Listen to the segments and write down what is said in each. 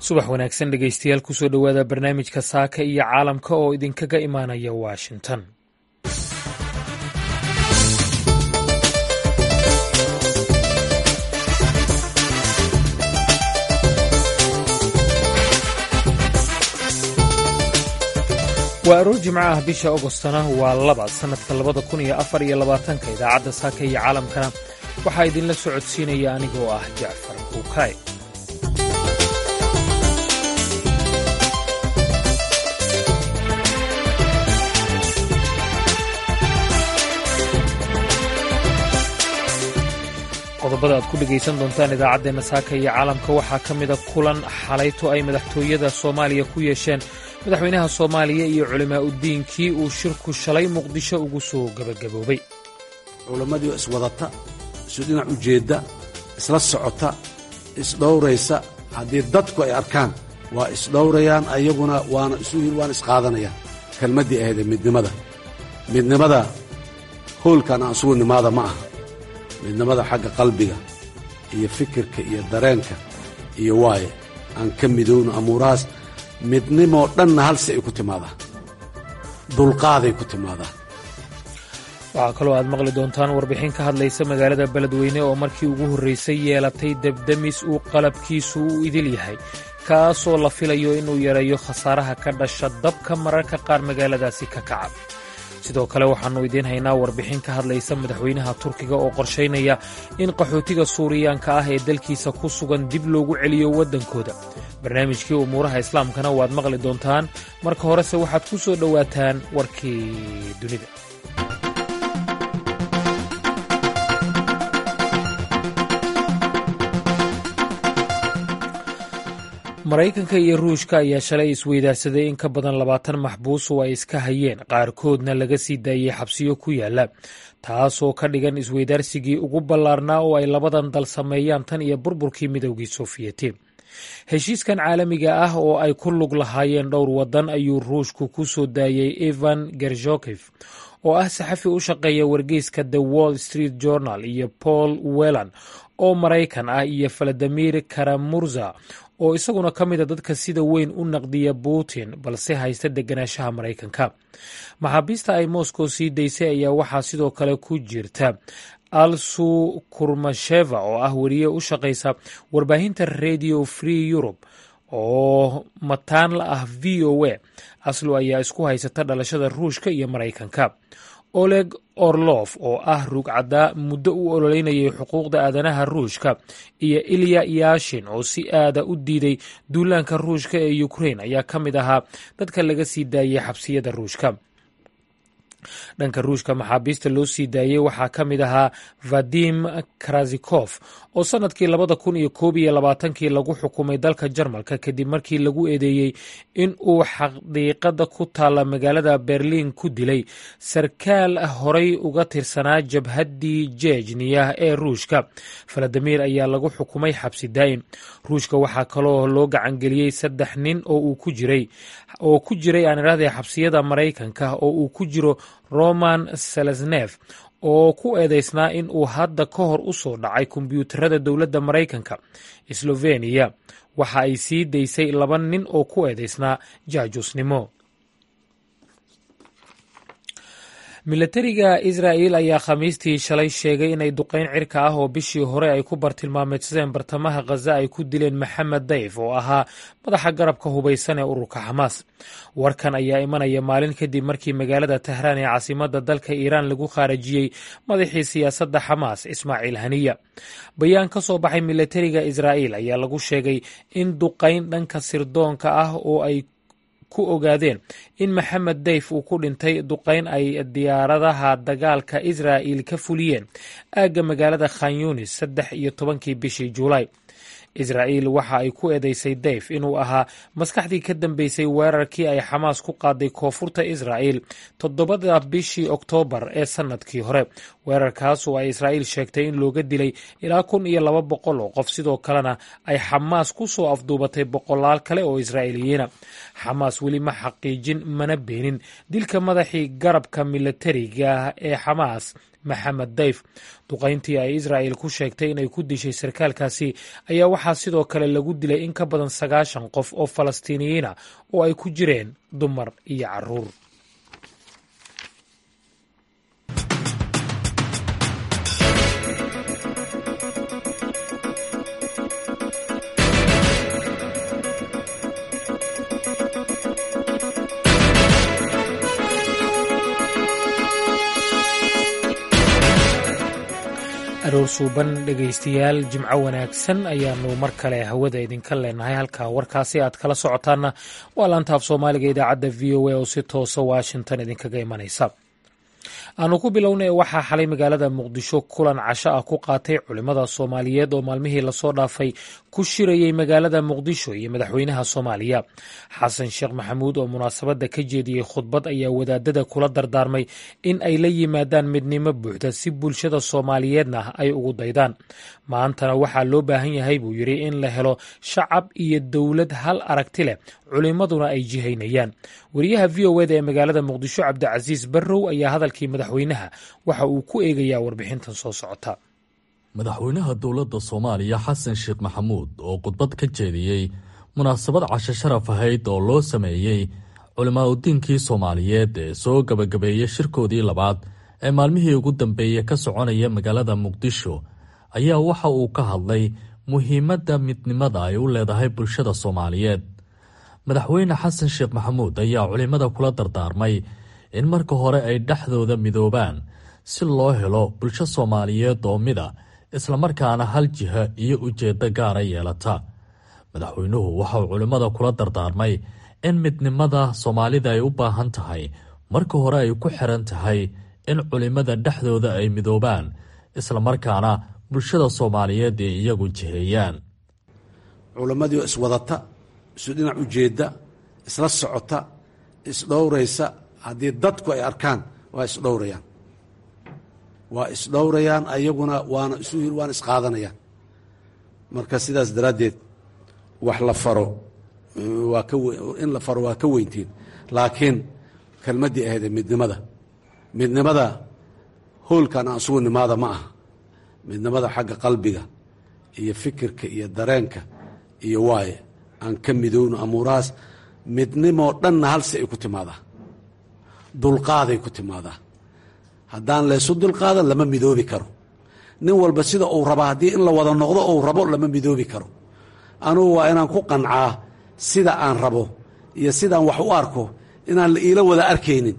subax wanaagsan dhegaystayaal kusoo dhowaada barnaamijka saaka iyo caalamka oo idinkaga imaanaya washington waa aroor jimco ah bisha agostana waa laba sannadka labada kun iyo afar iyo labaatanka idaacadda saaka iyo caalamkana waxaa idinla socodsiinaya anigoo ah jacfar buukay qodobada aad ku dhegaysan doontaan idaacaddeenna saaka iyo caalamka waxaa ka mida kulan xalayto ay madaxtooyada soomaaliya ku yeesheen madaxweynaha soomaaliya iyo culimaa uddiinkii uu shirku shalay muqdisho ugu soo gebagaboobay culammadii oo iswadata isu dhinac ujeedda isla socota isdhowraysa haddii dadku ay arkaan waa isdhowrayaan ayaguna waana isu waana isqaadanayaan kelmaddii ahayd ee midnimada midnimada hoolkan aan isugu nimaada ma aha midnimada xagga qalbiga iyo fikirka iyo dareenka iyo waaye aan ka midowno amuurahaas midnimoo dhanna halsi ay ku timaadaa dulqaaday ku timaadaa waxaa kaloo aad maqli doontaan warbixin ka hadlaysa magaalada beledweyne oo markii ugu horraysay yeelatay debdemis uu qalabkiisu u idil yahay kaasoo la filayo inuu yareeyo khasaaraha ka dhasha dabka mararka qaar magaaladaasi ka kaca sidoo kale waxaannu idiin haynaa warbixin ka hadlaysa madaxweynaha turkiga oo qorshaynaya in qaxootiga suuriyaanka ah ee dalkiisa ku sugan dib loogu celiyo waddankooda barnaamijkii umuuraha islaamkana waad maqli doontaan marka horese waxaad ku soo dhowaataan warkii dunida maraykanka iyo ruushka ayaa shalay isweydaarsaday in ka badan labaatan maxbuus oo ay iska hayeen qaarkoodna laga sii daayey xabsiyo ku yaala taasoo ka dhigan isweydaarsigii ugu ballaarnaa oo ay labadan dal sameeyaan tan iyo burburkii midowgii sofiyeeti heshiiskan caalamiga ah oo ay ku lug lahaayeen dhowr waddan ayuu ruushku ku soo daayey ivan gerzhokif oo ah saxafi u shaqeeya wargeyska the wall street journal iyo paul wellan oo maraykan ah iyo valadimir karamurza oo isaguna ka mida dadka sida weyn u naqdiya putin balse haysta deganaanshaha maraykanka maxaabiista ay moscow sii daysay ayaa waxaa sidoo kale ku jirta alsu kurmasheva oo ah weriye u shaqaysa warbaahinta radio free europe oo mataan la ah v o a aslu ayaa isku haysata dhalashada ruushka iyo maraykanka oleg orlof oo ah rugcadda muddo u ololeynayay xuquuqda aadanaha ruushka iyo ilya yashin oo si aada u diiday duulaanka ruushka ee ukrain ayaa ka mid ahaa dadka laga sii daayey xabsiyada ruushka dhanka ruushka maxaabiista loo sii daayey waxaa ka mid ahaa vadim krazikof oo sannadkii labada kun iyo koob iyo labaatankii lagu xukumay dalka jarmalka kadib markii lagu eedeeyey in uu xaqiiqada ku taalla magaalada berliin ku dilay sarkaal horay uga tirsanaa jabhaddii jejniya ee ruushka valadimir ayaa lagu xukumay xabsi daa'im ruushka waxaa kaloo loo gacangeliyey saddex nin oo uu ku jiray oo ku jiray aan idhahdee xabsiyada maraykanka oo uu ku jiro roman selesnef oo ku eedeysnaa in uu hadda ka hor u soo dhacay kombyuutarada dowladda maraykanka sloveniya waxa ay sii daysay laba nin oo ku eedeysnaa jaajusnimo milatariga israa'il ayaa khamiistii shalay sheegay inay duqayn cirka ah oo bishii hore ay ku bartilmaameedsadeen bartamaha khaza ay ku dileen maxamed dayf oo ahaa madaxa garabka hubaysan ee ururka xamaas warkan ayaa imanaya maalin kadib markii magaalada tahraan ee caasimadda dalka iiraan lagu khaarajiyey madaxii siyaasadda xamaas ismaaciil haniya bayaan ka soo baxay milatariga israa'iil ayaa lagu sheegay in duqayn dhanka sirdoonka ah oo ay ku ogaadeen in maxamed dayf uu ku dhintay duqayn ay diyaaradaha dagaalka israa'il ka fuliyeen aagga magaalada khan yunis saddex iyo tobankii bishii juulaay israa'iil waxa ay ku eedeysay dayf inuu ahaa maskaxdii ka dambeysay weerarkii ay xamaas ku qaaday koonfurta israa'iil toddobada bishii oktoobar ee sannadkii hore weerarkaas oo ay israa'iil sheegtay in looga dilay ilaa kun iyo laba boqol oo qof sidoo kalena ay xamaas ku soo afduubatay boqolaal kale oo israa'iiliyiina xamaas weli ma xaqiijin mana beenin dilka madaxii garabka milatariga ee xamaas maxamed dayf duqayntii ay israa'il ku sheegtay inay ku dishay sarkaalkaasi ayaa waxaa waxaa sidoo kale lagu dilay in ka badan sagaashan qof oo falastiiniyiina oo ay ku jireen dumar iyo caruur aroor suuban dhegaystayaal jimco wanaagsan ayaanu mar kale hawada idinka leenahay halka warkaasi aad kala socotaanna waa laantaaf soomaaliga idaacadda v o a oo si toosa washington idinkaga imanaysa aanu ku bilownay waxaa xalay magaalada muqdisho kulan casho ah ku qaatay culimmada soomaaliyeed oo maalmihii lasoo dhaafay ku shirayey magaalada muqdisho iyo madaxweynaha soomaaliya xasan sheekh maxamuud oo munaasabadda ka jeediyey khudbad ayaa wadaadada kula dardaarmay in ay la yimaadaan midnimo buuxda si bulshada soomaaliyeedna ay ugu daydaan maantana waxaa loo baahan yahay buu yidhi in la helo shacab iyo dowlad hal aragti leh culimmaduna ay jihaynayaan wariyaha v o eda ee magaalada muqdisho cabdicasiis barrow ayaa hadalkii madaxweynaha waxa uu ku eegayaa warbixintan soo socota madaxweynaha dowladda soomaaliya xasan sheekh maxamuud oo khudbad ka jeediyey munaasabad casho sharaf ahayd oo loo sameeyey culimaa udiinkii soomaaliyeed ee soo gabagabeeyey shirkoodii labaad ee maalmihii ugu dambeeyey ka soconaya magaalada muqdisho ayaa waxa uu ka hadlay muhiimadda midnimada ay u leedahay bulshada soomaaliyeed madaxweyne xasan sheekh maxamuud ayaa culimmada kula dardaarmay in marka hore ay dhexdooda midoobaan si loo helo bulsho soomaaliyeed oo mida islamarkaana hal jiha iyo ujeeddo gaara yeelata madaxweynuhu waxauu culimmada kula dardaarmay in midnimada soomaalida ay u baahan tahay marka hore ay ku xiran tahay in culimmada dhexdooda ay midoobaan islamarkaana bulshada soomaaliyeed ay iyagu jiheeyaan culammadii oo iswadata isu dhinac ujeedda isla socota isdhowraysa haddii dadku ay arkaan waa isdhowrayaan waa isdhowrayaan ayaguna waana isu waana isqaadanayaan marka sidaas daraaddeed wax la faro waa ka in la faro waa ka weyntiin laakiin kelmaddii ahaydee midnimada midnimada hoolkan aan isugu nimaada ma aha midnimada xagga qalbiga iyo fikirka iyo dareenka iyo waaye aan ka midowno amuurahaas midnimoo dhanna halsi ay ku timaadaa dulqaaday ku timaadaa haddaan laysu dulqaadan lama midoobi karo nin walba sida uu raba haddii in la wada noqdo uu rabo lama midoobi karo anugu waa inaan ku qancaa sida aan rabo iyo sidaan wax u arko inaan la iila wada arkaynin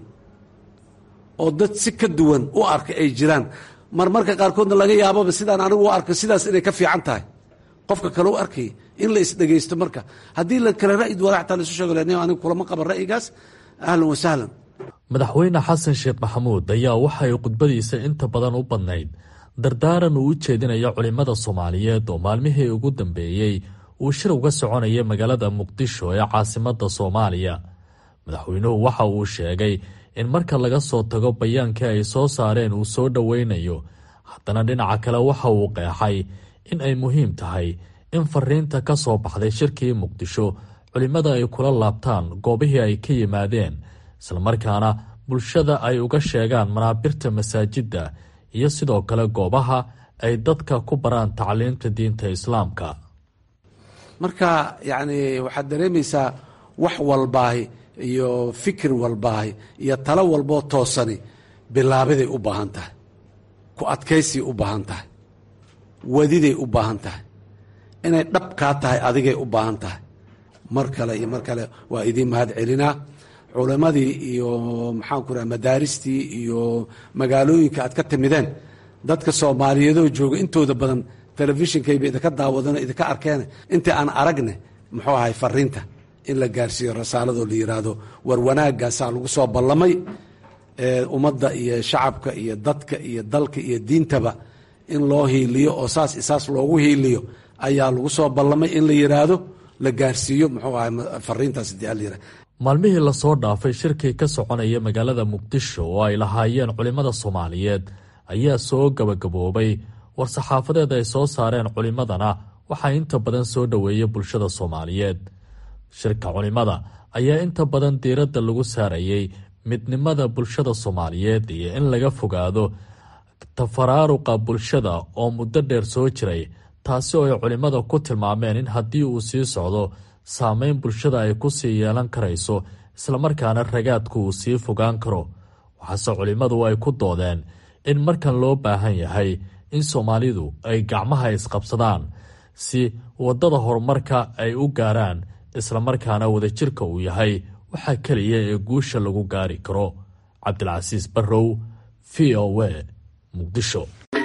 oo dad si ka duwan u arka ay jiraan marmarka qaarkoodna laga yaababa sidaan anigu u arko sidaas inay ka fiican tahay qofka kale u arkay in la isdhegaysto marka haddii la kale ra'yi duwana xataa laisu sheego len anigu kulama qaban ra'yigaas ahlan wa sahlan madaxweyne xasan sheekh maxamuud ayaa waxay khudbadiisa inta badan u badnayd dardaaran uu u jeedinayo culimmada soomaaliyeed oo maalmihii ugu dambeeyey uu shir uga soconaya magaalada muqdisho ee caasimadda soomaaliya madaxweynuhu waxa uu sheegay in marka laga soo tago bayaankii ay soo saareen uu soo dhoweynayo haddana dhinaca kale waxa uu qeexay in ay muhiim tahay in fariinta ka soo baxday shirkii muqdisho culimmada ay kula laabtaan goobihii ay ka yimaadeen islamarkaana bulshada ay uga sheegaan manaabirta masaajidda iyo sidoo kale goobaha ay dadka ku baraan tacliimta diinta islaamka marka yacni waxaad dareemaysaa wax walbaahi iyo fikir walbaahi iyo talo walboo toosani bilaabiday u baahan tahay ku adkaysay u baahan tahay wadiday u baahan tahay inay dhab kaa tahay adigay u baahan tahay mar kale iyo mar kale waa idiin mahad celinaa culammadii iyo maxaanku raha madaaristii iyo magaalooyinka aad ka timideen dadka soomaaliyeedoo jooga intooda badan telefishinkayba idinka daawadano idinka arkeene intii aan aragne muxuu ahay fariinta in la gaarsiiyo rasaaladoo la yiraahdo war wanaagaasaa lagu soo ballamay ummadda iyo shacabka iyo dadka iyo dalka iyo diintaba in loo hiiliyo oo saas isaas loogu hiiliyo ayaa lagu soo ballamay in la yiraahdo la gaarsiiyo muxuu ahay fariintaas hadii ala yirahdo maalmihii lasoo dhaafay shirkii ka soconaya magaalada muqdisho oo ay lahaayeen culimmada soomaaliyeed ayaa soo gabagaboobay war-saxaafadeed ay soo saareen culimmadana waxaa inta badan soo dhoweeyay bulshada soomaaliyeed shirka culimmada ayaa inta badan diiradda lagu saarayay midnimada bulshada soomaaliyeed iyo in laga fogaado tafaraaruqa bulshada oo muddo dheer soo jiray taasi oo ay culimmada ku tilmaameen in haddii uu sii socdo saameyn bulshada ay ku sii yeelan karayso islamarkaana ragaadku uu sii fogaan karo waxaase culimmadu ay ku doodeen in markan loo baahan yahay in soomaalidu ay gacmaha isqabsadaan si waddada horumarka ay u gaaraan islamarkaana wadajirka uu yahay waxaa keliya ee guusha lagu gaari karo cabdilcasiis barrow v o a muqdisho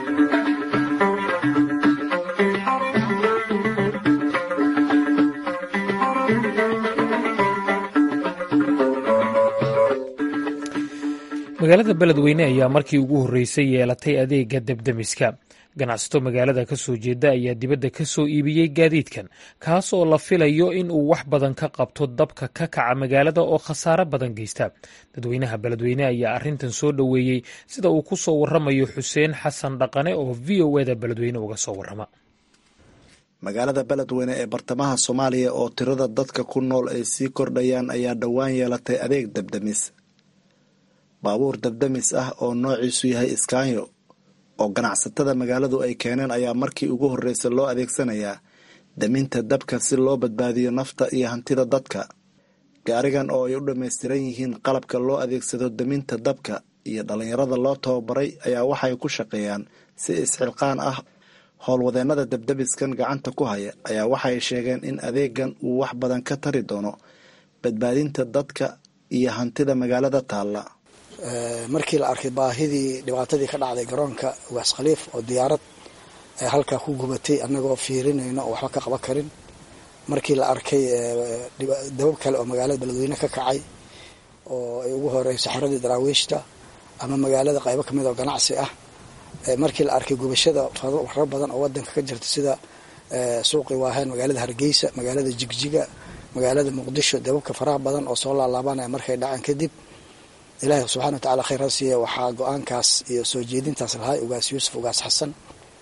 magaalada beledweyne ayaa markii ugu horreysay yeelatay adeega debdemiska ganacsato magaalada ka soo jeeda ayaa dibadda ka soo iibiyey gaadiidkan kaas oo la filayo in uu wax badan ka qabto dabka ka kaca magaalada oo khasaare badan geysta dadweynaha beledweyne ayaa arrintan soo dhoweeyey sida uu ku soo waramayo xuseen xasan dhaqane oo v o eda beledweyne uga soo warama magaalada beledweyne ee bartamaha soomaaliya oo tirada dadka ku nool ay sii kordhayaan ayaa dhowaan yeelatay adeeg debdemis baabuur debdemis ah oo noociisu yahay iskaanyo oo ganacsatada magaaladu ay keeneen ayaa markii ugu horreysa loo adeegsanayaa daminta dabka si loo badbaadiyo nafta iyo hantida dadka gaarigan oo ay u dhammaystiran yihiin qalabka loo adeegsado daminta dabka iyo dhallinyarada loo tababaray ayaa waxay ku shaqeeyaan si isxilqaan ah howlwadeennada debdebiskan gacanta ku haya ayaa waxay sheegeen in adeegan uu wax badan ka tari doono badbaadinta dadka iyo hantida magaalada taalla markii la arkay baahidii dhibaatadii ka dhacday garoonka ugaas khaliif oo diyaarad halkaa ku gubatay annagoo fiirinayno oo waxba ka qaban karin markii la arkay dabab kale oo magaalada beledweyne ka kacay oo ay ugu horeyso xeradii daraawiishta ama magaalada qaybo kamid oo ganacsi ah markii la arkay gubashada faro badan oo wadanka ka jirta sida suuqii waaheen magaalada hargeysa magaalada jigjiga magaalada muqdisho dababka faraha badan oo soo laalaabanaya markay dhaceen kadib ilaahi subxana watacala khayr ha siiya waxaa go-aankaas iyo soo jeedintaas lahay ugaas yuusuf ugaas xasan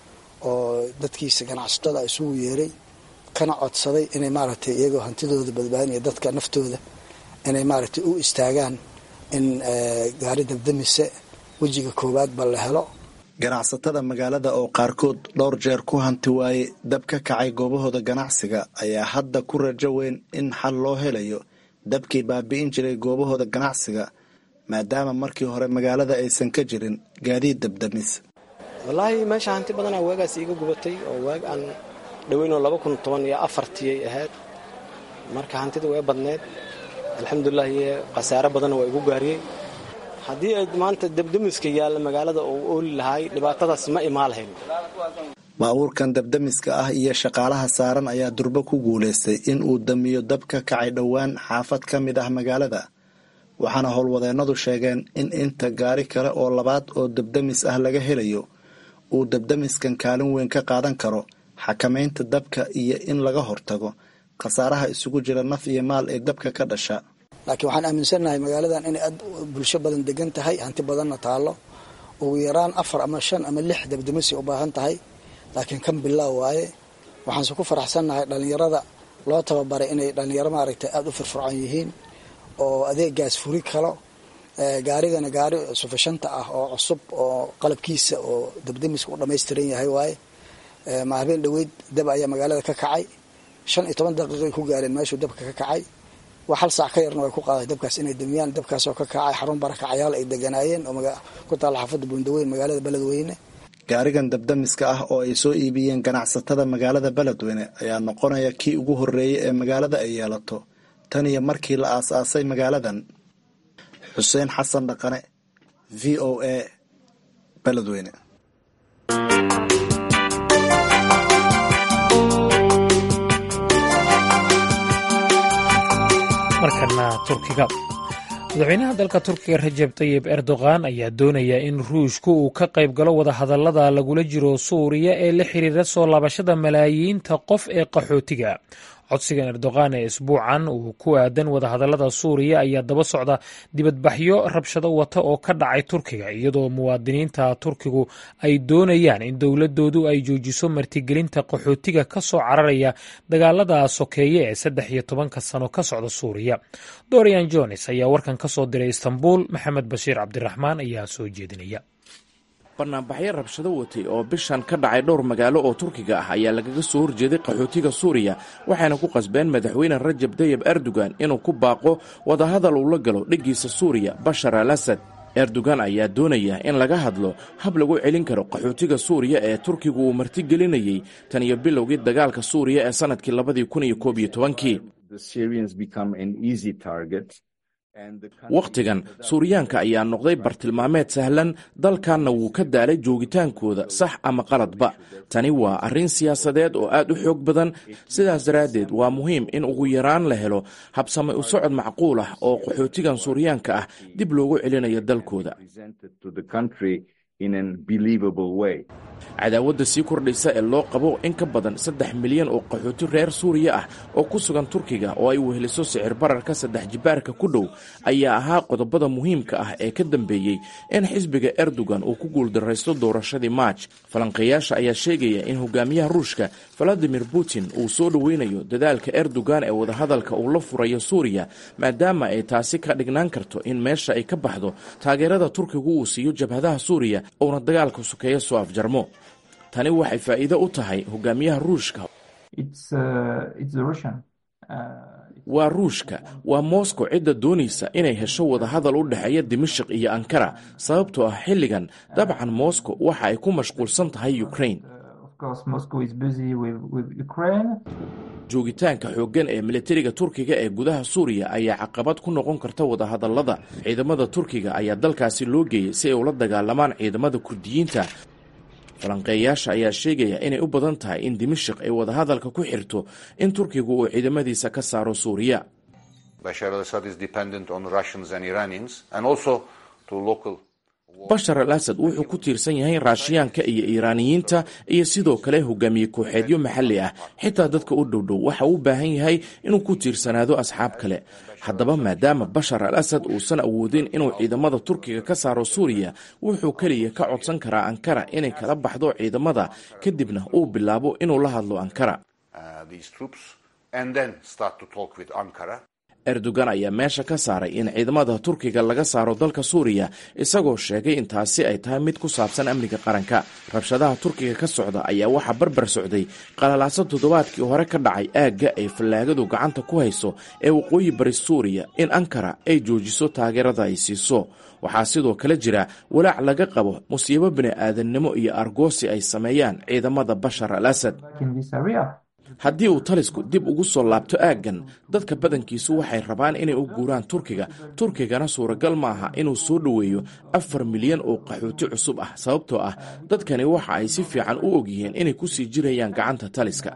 oo dadkiisa ganacsatada isugu yeeray kana codsaday inay maaragtay iyagoo hantidooda badbaadinaya dadka naftooda inay maaragtay u istaagaan in gaari dabdamise wejiga koowaad ba la helo ganacsatada magaalada oo qaarkood dhowr jeer ku hanti waayey dab ka kacay goobahooda ganacsiga ayaa hadda ku rajo weyn in xal loo helayo dabkii baabi'in jiray goobahooda ganacsiga maadaama markii hore magaalada aysan ka jirin gaadiid dabdamis wallaahi meesha hanti badanaa waagaas iiga gubatay oo waag aan dhoweynoo laba kun toban iyo afartiyay ahayd marka hantida way badneed alxamdulilah iyo khasaare badanna waa igu gaariyey haddii ay maanta dabdamiska yaalla magaalada oo ooli lahaay dhibaatadaas ma imaa lahayn baabuurkan dabdamiska ah iyo shaqaalaha saaran ayaa durbo ku guulaystay in uu damiyo dab ka kacay dhowaan xaafad ka mid ah magaalada waxaana howlwadeennadu sheegeen in inta gaari kale oo labaad oo dabdamis ah laga helayo uu dabdamiskan kaalin weyn ka qaadan karo xakamaynta dabka iyo in laga hortago khasaaraha isugu jira naf iyo maal ee dabka ka dhasha laakiin waxaan aaminsannahay magaaladan inay aad bulsho badan degan tahay hanti badanna taallo ugu yaraan afar ama shan ama lix dabdamisay u baahan tahay laakiin kan bilaaw waaye waxaanse ku faraxsannahay dhallinyarada loo tababaray inay dhallinyaro maaragtay aada u firfircoon yihiin oo adeegaas furi kalo gaarigana gaari sufashanta ah oo cusub oo qalabkiisa oo dabdamiska u dhammaystiran yahay waaye maalin dhoweyd dab ayaa magaalada ka kacay shan iyo toban daqiiqay ku gaareen meeshuu dabka ka kacay wax hal saac ka yarna way ku qaaday dabkaas inay damiyaan dabkaasoo ka kacay xarun barakacayaal ay deganaayeen oo ku taalla xaafadda buundaweyn magaalada beledweyne gaarigan dabdamiska ah oo ay soo iibiyeen ganacsatada magaalada beledweyne ayaa noqonaya kii ugu horreeyay ee magaalada ay yeelato tan iyo markii la aas-aasay magaaladan xuseen xasan dhaqane v o a beledweyne markana turkiga madaxweynaha dalka turkiga rajeb tayib erdogan ayaa doonaya in ruushku uu ka qayb galo wadahadallada lagula jiro suuriya ee la xiriira soo laabashada malaayiinta qof ee qaxootiga codsigan erdogan ee isbuucan uu ku aadan wadahadallada suuriya ayaa daba socda dibadbaxyo rabshado wata oo ka dhacay turkiga iyadoo muwaadiniinta turkigu ay doonayaan in dowladoodu ay joojiso martigelinta qaxootiga ka soo cararaya dagaalada sokeeye ee saddex iyo tobanka sano ka socda suuriya dorian jones ayaa warkan ka soo diray istanbul maxamed bashiir cabdiraxmaan ayaa soo jeedinaya banaanbaxyo rabshado watay oo bishan ka dhacay dhowr magaalo oo turkiga ah ayaa lagaga soo horjeeday qaxootiga suuriya waxayna ku qasbeen madaxweyne rajab tayib erdogan inuu ku baaqo wadahadal uu la galo dhiggiisa suuriya bashar al asad erdogan ayaa doonaya in laga hadlo hab lagu celin karo qaxootiga suuriya ee turkigu uu martigelinayey tan iyo bilowgii dagaalka suuriya ee sannadkii labadii kun iyo koob iyo tobankii wakhtigan suuriyaanka ayaa noqday bartilmaameed sahlan dalkanna wuu ka daalay joogitaankooda sax ama qaladba tani waa arrin siyaasadeed oo aad u xoog badan sidaas daraaddeed waa muhiim in ugu yaraan la helo habsame u socod macquul ah oo qaxootigan suuriyaanka ah dib loogu celinayo dalkooda cadaawadda sii kordhaysa ee loo qabo in ka badan saddex milyan oo qaxooti reer suuriya ah oo ku sugan turkiga oo ay weheliso sicir bararka saddex jibaarka ku dhow ayaa ahaa qodobada muhiimka ah ee ka dambeeyey in xisbiga erdogan uu ku guuldaraysto doorashadii maaj falanqeeyaasha ayaa sheegaya in hogaamiyaha ruushka valadimir putin uu soo dhoweynayo dadaalka erdogan ee wadahadalka uu la furayo suuriya maadaama ay taasi ka dhignaan karto in meesha ay ka baxdo taageerada turkigu uu siiyo jabhadaha suuriya uuna dagaalka sokeeya soo afjarmo tani waxay faa'iido u tahay hogaamiyaha ruushka waa ruushka waa moscow cidda doonaysa inay hesho wadahadal u dhexeeya dimashik iyo ankara sababtoo ah xilligan dabcan moscow waxa ay ku mashquulsan tahay ukraine joogitaanka xooggan ee militariga turkiga ee gudaha suuriya ayaa caqabad ku noqon karta wadahadallada ciidamada turkiga ayaa dalkaasi loo geeyey si ay ula dagaalamaan ciidamada kurdiyiinta falanqeeyaasha ayaa sheegaya inay u badan tahay in dimashik ay wadahadalka ku xirto in turkigu uu ciidamadiisa ka saaro suuriya bashar al asad wuxuu ku tiirsan yahay raashiyaanka iyo iiraaniyiinta iyo sidoo kale hogaamiye kooxeedyo maxalli ah xitaa dadka u dhowdhow waxa uu u baahan yahay inuu ku tiirsanaado asxaab kale haddaba maadaama bashar al asad uusan awoodin inuu ciidamada turkiga ka saaro suuriya wuxuu keliya ka codsan karaa ankara inay kala baxdo ciidamada kadibna uu bilaabo inuu la hadlo ankara erdogan ayaa meesha ka saaray in ciidamada turkiga laga saaro dalka suuriya isagoo sheegay in taasi ay tahay mid ku saabsan amniga qaranka rabshadaha turkiga ka socda ayaa waxaa barbar socday qalalaaso toddobaadkii hore ka dhacay aagga ay fallaagadu gacanta ku hayso ee waqooyi bari suuriya in ankara ay joojiso taageerada ay siiso waxaa sidoo kale jira walaac laga qabo musiibo bini'aadannimo iyo argoosi ay sameeyaan ciidamada bashar al asad haddii uu talisku dib ugu soo laabto aaggan dadka badankiisu waxay rabaan inay u guuraan turkiga turkigana suuragal ma aha inuu soo dhoweeyo afar milyan oo qaxooti cusub ah sababtoo ah dadkani waxa ay si fiican u ogyihiin inay ku sii jirayaan gacanta taliska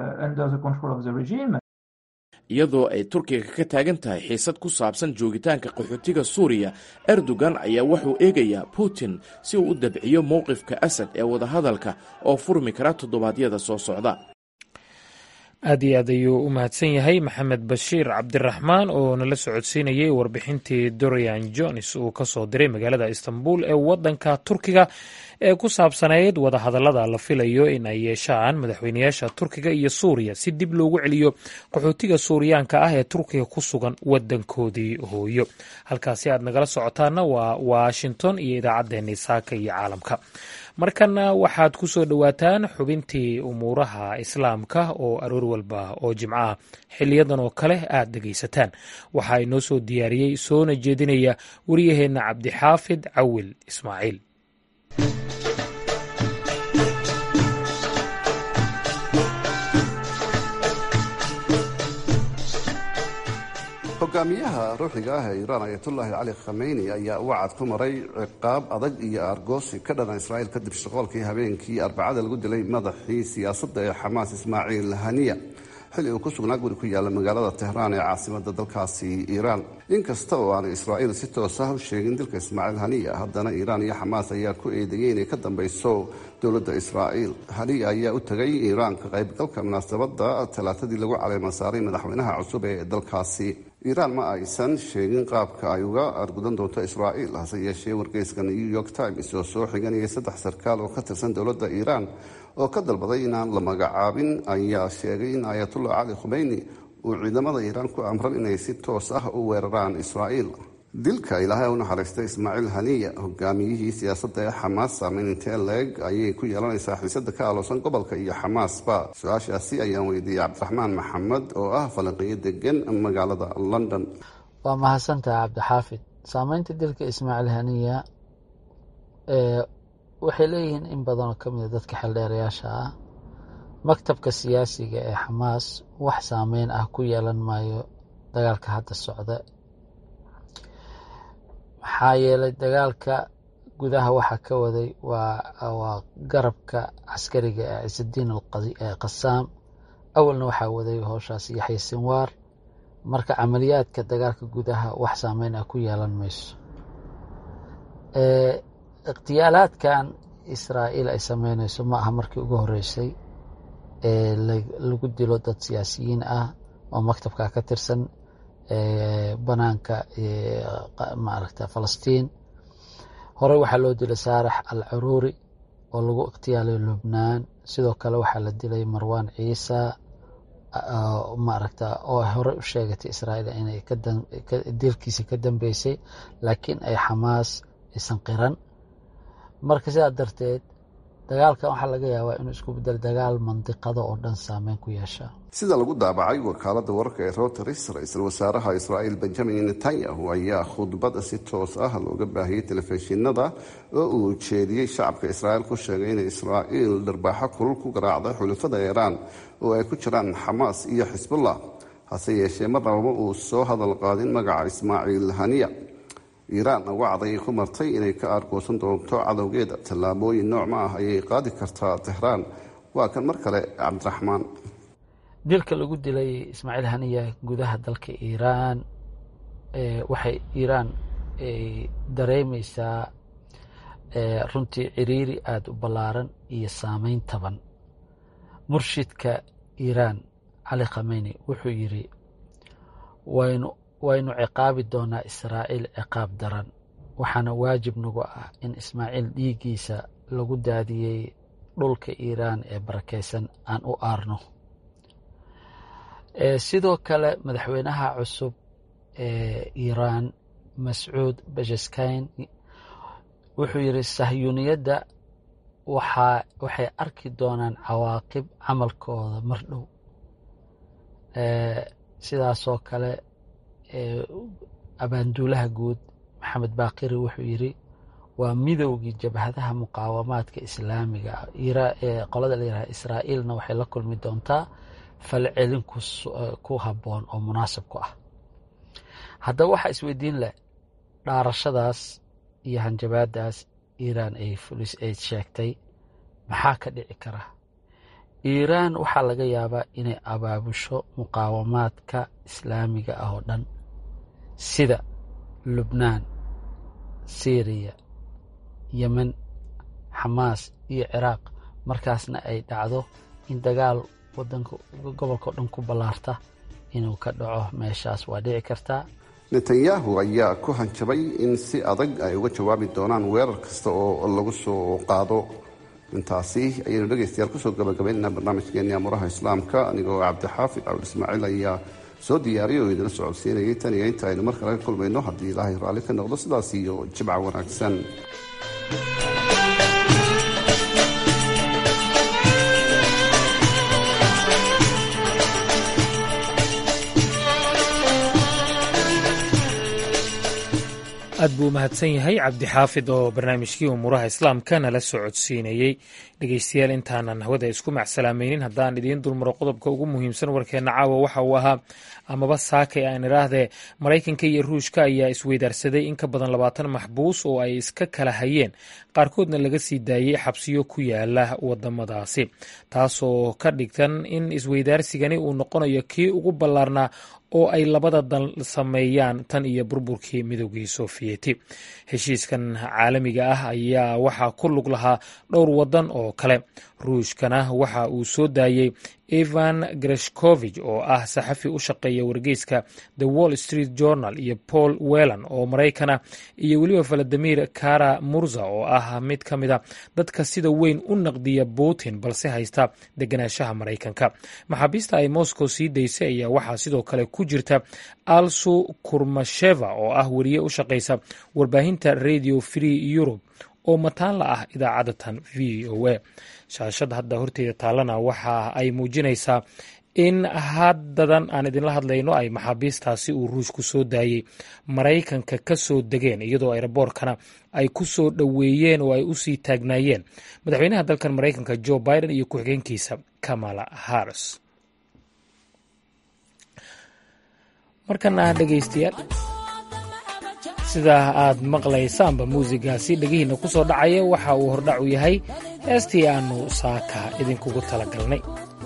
iyadoo ay turkiga ka taagan tahay xiisad ku saabsan joogitaanka qaxootiga suuriya erdogan ayaa wuxuu eegayaa putin si uu u dabciyo mowqifka asad ee wadahadalka oo furmi kara toddobaadyada soo socda aad iyo aad ayuu u mahadsan yahay maxamed bashiir cabdiraxmaan oo nala socodsiinayay warbixintii dorian jones uu ka soo diray magaalada istanbul ee wadanka turkiga ee ku saabsanayd wadahadallada la filayo in ay yeeshaan madaxweynayaasha turkiga iyo suuriya si dib loogu celiyo qaxootiga suuriyaanka ah ee turkiga ku sugan wadankoodii hooyo halkaasi aad nagala socotaana waa washington iyo idaacaddeenii saaka iyo caalamka markana waxaad ku soo dhowaataan xubintii umuuraha islaamka oo aroor walba oo jimco ah xiliyadan oo kale aad dhegaysataan waxaa inoo soo diyaariyey soona jeedinaya wariyaheenna cabdixaafid cawil ismaaciil hogaamiyaha ruuxiga ah ee iiraan ayatullaahi cali khameyni ayaa wacad ku maray ciqaab adag iyo aargoosi ka dhana israa'iil kadib shaqoolkii habeenkii arbacada lagu dilay madaxii siyaasadda ee xamaas ismaaciil haniya xilli uu ku sugnaa guri ku yaalla magaalada tehraan ee caasimada dalkaasi iiraan inkasta oo aanay israa'iil si toos ah u sheegin dilka ismaaciil haniya haddana iiraan iyo xamaas ayaa ku eedeeyey inay ka dambeyso dowladda israa'iil haniya ayaa u tegay iiraan ka qaybgalka munaasabadda talaatadii lagu caleema saaray madaxweynaha cusub ee dalkaasi iiraan ma aysan sheegin qaabka ay uga argudan doonto israa'iil hase yeeshee wargeyska new york times oo soo xiganayay saddex sarkaal oo ka tirsan dowladda iiraan oo ka dalbaday inaan la magacaabin ayaa sheegay in ayatullah cali khumeyni uu ciidamada iiraan ku amran inay si toos ah u weeraraan israa'iil dilka ilaahay u naxariistay ismaaciil haniya hogaamiyihii siyaasadda ee xamaas saameyn intee leeg ayay ku yeelanaysaa xiisada ka aloosan gobolka iyo xamaasba su-aashaasi ayaan weydiiyey cabdiraxmaan maxamed oo ah falanqiyo degan magaalada london waa mahadsantaha cabdixaafid saameynta dilka ismaaciil haniya waxay leeyihiin in badanoo ka mida dadka xeldheerayaasha ah maktabka siyaasiga ee xamaas wax saameyn ah ku yeelan maayo dagaalka hadda socda maxaa yeelay dagaalka gudaha waxaa ka waday waa garabka caskariga ee ciisadiin qasaam awalna waxaa waday howshaas yaxya sinwaar marka camaliyaadka dagaalka gudaha wax saameyn ah ku yeelan mayso ikhtiyaalaadkan israa'iil ay sameynayso ma aha markii ugu horeysay ee lagu dilo dad siyaasiyiin ah oo maktabka ka tirsan banaanka maaragta falastiin horey waxaa loo dilay saarax al caruuri oo lagu ikhtiyaalay lubnaan sidoo kale waxaa la dilay marwan ciisa maaragta oo horey u sheegatay israa'iil inay dilkiisa ka dambeysay laakiin ay xamaas aysan qiran marka sidaa darteed dagaalkan waxaa laga yaabaa inuu isku bedel dagaal mandiqada oo dhan saameyn ku yeesha sida lagu daabacay wakaalada wararka ee reuters ra-iisul wasaaraha israa'iil benjamin netanyahu ayaa khudbada si toos ah looga baahiyey telefishinada oo uu jeediyey shacabka israa'iil ku sheegay inay israa'iil dharbaaxo kulul ku garaacday xulafada iiraan oo ay ku jiraan xamaas iyo xisbullah hase yeeshee marnabama uu soo hadal qaadin magaca ismaaciil haniya iiraan wacday ku martay inay ka aargoosan doonto cadowgeeda tallaabooyin noocma ah ayay qaadi kartaa tehraan waa kan mar kale cabdiraxmaan dilka lagu dilay ismaaciil haniya gudaha dalka iiraan waxay iiraan dareemeysaa runtii ciriiri aada u ballaaran iyo saameyn taban murshidka iiraan cali khameyni wuxuu yidhi waynu waynu ciqaabi doonaa israa'iil ciqaab daran waxaana waajib nagu ah in ismaaciil dhiiggiisa lagu daadiyey dhulka iiraan ee barakeysan aan u aarno sidoo kale madaxweynaha cusub ee iiraan mascuud bajeskayn wuxuu yidhi sahyuuniyadda waxaa waxay arki doonaan cawaaqib camalkooda mar dhow sidaasoo kale abaanduulaha guud maxamed baakiri wuxuu yidhi waa midowgii jabhadaha muqaawamaadka islaamiga ee qolada la yidhaha israa'iilna waxay la kulmi doontaa falcelin ku habboon oo munaasib ku ah haddaba waxaa isweydiin leh dhaarashadaas iyo hanjabaadaas iiraan ay fulis ay sheegtay maxaa ka dhici kara iiraan waxaa laga yaabaa inay abaabusho muqaawamaadka islaamiga ah oo dhan sida lubnaan syriya yemen xamaas iyo ciraaq markaasna ay dhacdo in dagaal wadanka gobolka oo dhan ku ballaarta inuu ka dhaco meeshaas waa dhici kartaa netanyahu ayaa ku hanjabay in si adag ay uga jawaabi doonaan weerar kasta oo lagu soo qaado intaasi ayaynu dhegaystayaal kusoo gabagabaynaynaa barnaamijkeeni amuraha islaamka anigoo cabdixaafid cabdi ismaaciil ayaa soo diyaariyay oo idila socodsiinayay tan iyo inta aynu mar kale ka kulmayno haddii ilaahay raalli ka noqdo sidaas iyo jibca wanaagsan aad buu umahadsan yahay cabdixaafid oo barnaamijkii umuuraha islaamka nala socodsiinayey dhegeystayaal intaanan hawada isku macsalaamaynin haddaan idiin dulmaro qodobka ugu muhiimsan warkeenna caawa waxa uu ahaa amaba saakay aan iraahdee maraykanka iyo ruushka ayaa isweydaarsaday in ka badan labaatan maxbuus oo ay iska kala hayeen qaarkoodna laga sii daayey xabsiyo ku yaala wadamadaasi taasoo ka dhigtan in isweydaarsigani uu noqonayo kii ugu ballaarnaa oo ay labada dal sameeyaan tan iyo burburkii midoogii sofiyeeti heshiiskan caalamiga ah ayaa waxaa ku lug lahaa dhowr wadan oo kale ruushkana waxa uu soo daayey ivan greshkovich oo ah saxafi u shaqeeya wargeyska the wall street journal iyo paul wellan oo maraykana iyo weliba valadimir kara murza oo ah mid ka mida dadka sida weyn u naqdiya putin balse haysta deganaanshaha maraykanka maxaabiista ay moscow sii daysay ayaa waxaa sidoo kale ku jirta alsu kurmasheva oo ah weriye u shaqeysa warbaahinta radio free europe oo mataan la ah idaacadatan v o a shaashad hadda horteeda taalana waxa ay muujinaysaa in haddadan aan idinla hadlayno ay maxaabiistaasi uu ruushku soo daayey maraykanka ka soo degeen iyadoo ayraboorkana ay ku soo dhoweeyeen oo ay usii taagnaayeen madaxweynaha dalkan maraykanka joe biden iyo ku-xigeenkiisa kamala harris markana dhegeystayaal sidaa aad maqlaysaanba muusigaasi dhegihiina ku soo dhacaya waxa uu hordhac u yahay heestii aannu saaka idinkugu tala galnay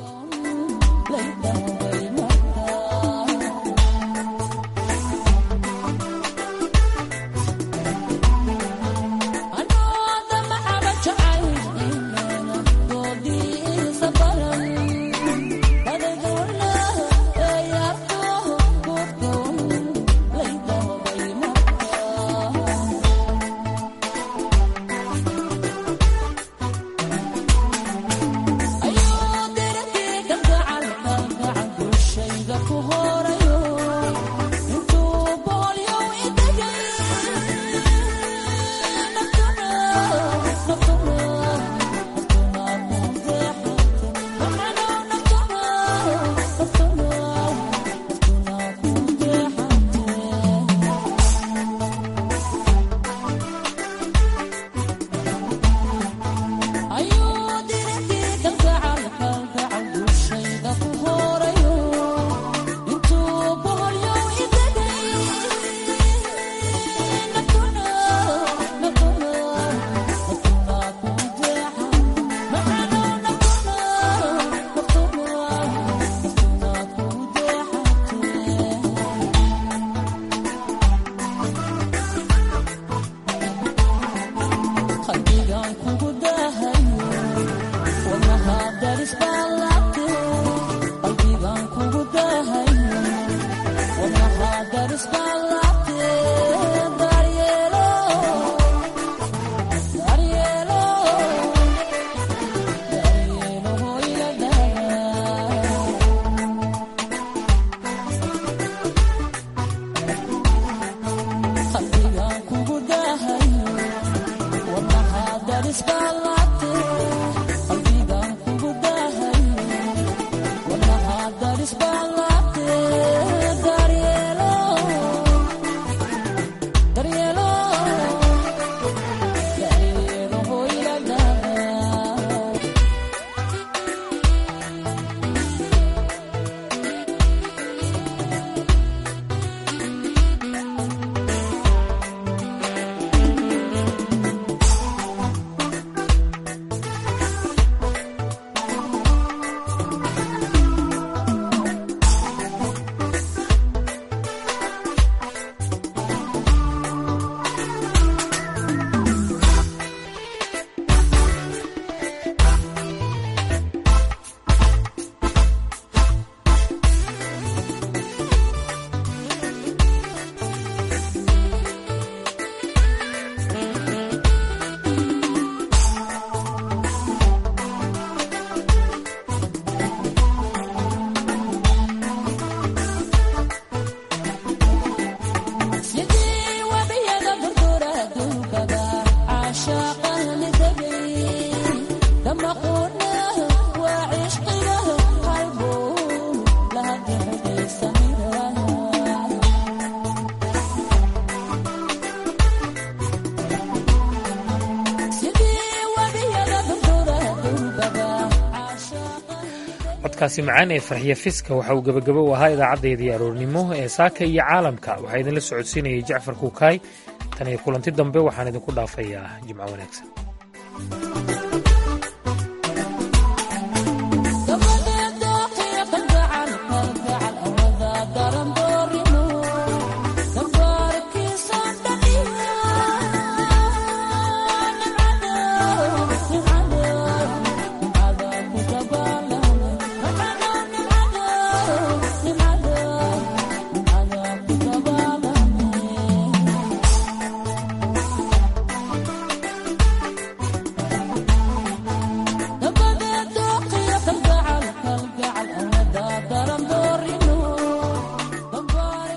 codkaasi macaan ee farxiya fiska waxa uu gebagabo u ahaa idaacadeedii aroornimo ee saaka iyo caalamka waxaa idinla socodsiinayay jacfar kuukaay tan iyo kulanti dambe waxaan idinku dhaafayaa jimco wanaagsan